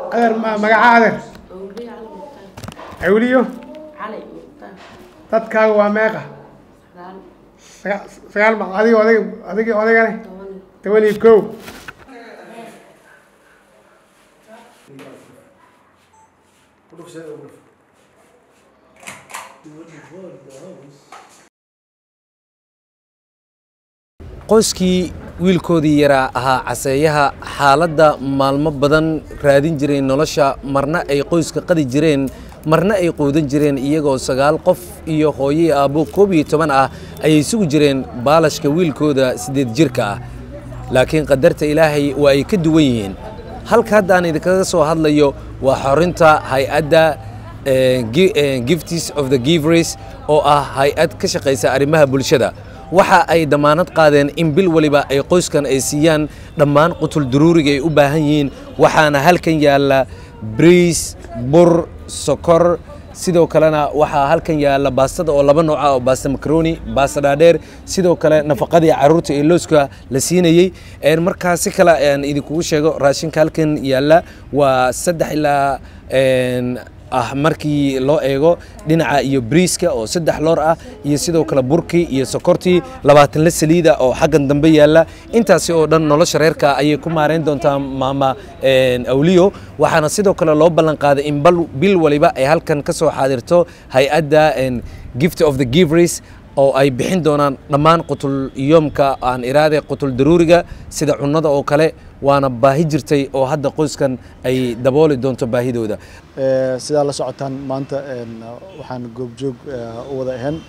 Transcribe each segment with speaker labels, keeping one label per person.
Speaker 1: adeer ma- magaca adeer
Speaker 2: awliya cali mukhtaar
Speaker 1: awliyo
Speaker 2: cali mukhtaar
Speaker 1: dadkaaga waa meeqa
Speaker 2: sagaal
Speaker 1: Saga- sagaal ma adiga odayga adiga odaygane
Speaker 2: toban
Speaker 1: toban iyo kow
Speaker 3: qoyskii wiilkoodii yaraa ahaa caseeyaha xaaladda maalmo badan raadin jiray nolosha marna ay qoyska qadi jireen marna ay quudan jireen iyagoo sagaal qof iyo hooyey aabbo koob iyo toban ah ayay sugi jireen baalashka wiilkooda siddeed jirka ah laakiin qadarta ilaahay waa ay ka duwan yihiin halka hadda aan idinkaga soo hadlayo waa xorinta hay-adda eh, gi- eh, gifts of the givers oo ah hay-ad ka shaqaysa arrimaha bulshada waxa ay damaanad qaadeen in bil waliba ay qoyskan ay siiyaan dhammaan qutul duruuriga ay u baahan yihiin waxaana halkan yaalla briis bur sokor sidoo kalena waxaa halkan yaalla baastada oo laba nooca oo baasta macaroni baasta dhaadheer sidoo kale nafaqadii caruurta ee looska la siinayey Een, markaa si kale aan idinkugu sheego raashinka halkan yaalla waa saddex ilaa een, ah markii loo eego dhinaca iyo briiska oo saddex loor ah iyo sidoo kale burkii iyo sokortii labaatan la saliida oo xaggan dambe yaalla intaasi oo dhan nolosha reerka ayay ku maareyn doontaa maama een, awliyo waxaana sidoo kale loo ballan qaaday in bal bil waliba ay halkan ka soo xaadirto hay-adda een, gift of the givers oo ay bixin doonaan dhammaan qutul yoomka aan iraade qutul daruuriga sida cunnada oo kale waana baahi jirtay oo hadda qoyskan ay dabooli doonto baahidooda
Speaker 4: Ee, sidaa la socotaan maanta een, waxaan goobjoog ee, u wada ahayn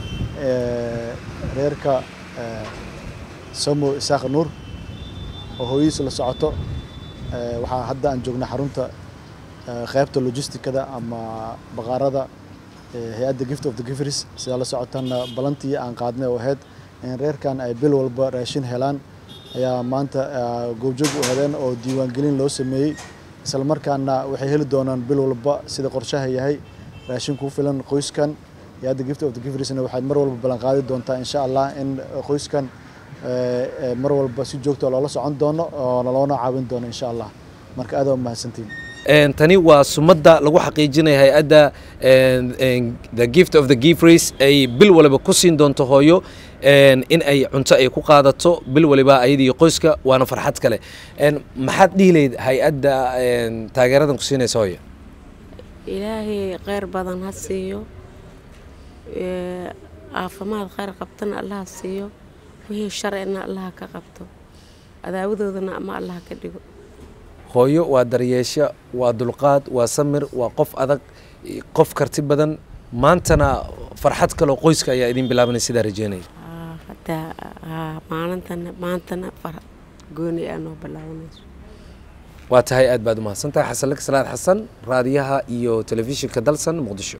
Speaker 4: ee, reerka ee, Samo Isaaq Nuur oo hooyadiis la socoto Ee, waxaa hadda aan joognaa xarunta ee, qaybta logistikada ama baqaarada ee, hay-adda gift of the givers sidaa la socotaanna balantii aan qaadnay oo ahayd in reerkan ay bil walba raashin helaan ayaa maanta ee, goobjoog u hadeen oo diiwaangelin loo sameeyey isla markaana waxay heli doonaan bil walba sida qorshaha yahay raashin ku filan qoyskan hay-adda gift of the giversna waxay mar walba ballan qaadi doontaa insha allah in qoyskan ee, ee, mar walba si joogto loola socon doono oo loona caawin doono insha allah marka aad waa mahadsantiin
Speaker 3: Een, tani waa sumadda lagu xaqiijinaya hay-adda een, een, the gift of the givers ay bil waliba ku siin doonto hooyo een, in ay cunto ay ku qaadato bil waliba ayadii qoyska waana farxad kale Een, maxaad dhihi lahayd hay-adda een, taageeradan ku siinaysa hooyo
Speaker 2: ilaahay kheyr badan ha siiyo Ee, caafimaad kheyr qabtana allaha siiyo wixii sharcina allaha ka qabto adaawadoodana ama allaha ka dhigo
Speaker 3: hooyo waa daryeesho waa dulqaad waa samir waa qof adag qof karti badan maantana farxad kaloo qoyska ayaa idin bilaabanay sidaa rajeynaya
Speaker 2: Aa, hadda aa, maalintana maantana far gooni aa noo bilaabanayso
Speaker 3: waa tahay aad baad u mahadsantahay xasan lak salaad xasan raadiyaha iyo telefishinka dalsan muqdisho